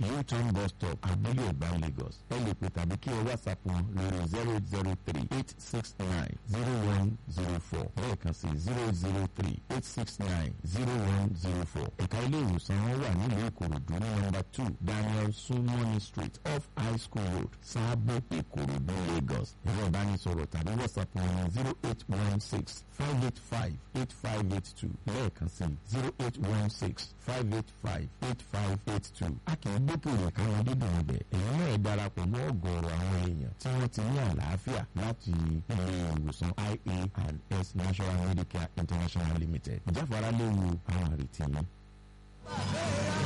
u-turn bus stop abúlé ìgbà lagos ẹ lè pè tàbí kí ẹ whatsapp wọn lórí zero eight zero three eight six nine zero one zero four lẹ́ẹ̀kan sí zero zero three eight six nine zero one zero four ẹ̀ka ilé ìwòsàn wọn wà nílùú ìkòròdú ní nọ́mbà two daniel sumoni street off high school road sábò ìkòròdú lagos ẹ̀rọ ìbánisọ̀rọ̀ tàbí whatsapp wọn ní zero eight one six five eight five eight five eight two lẹ́ẹ̀kan sí zero eight one six five eight five eight five eight two a kì í gbókèrè káwọn dídùn ọbẹ̀ èyí náà darapọ̀ mọ́ ọ̀gọ̀ọ̀rọ̀ àwọn èèyàn tí wọ́n ti ní àlàáfíà láti ilé ìwòsàn ia and s national medicare international limited ìjáfara léwu àwọn àrètí yìí.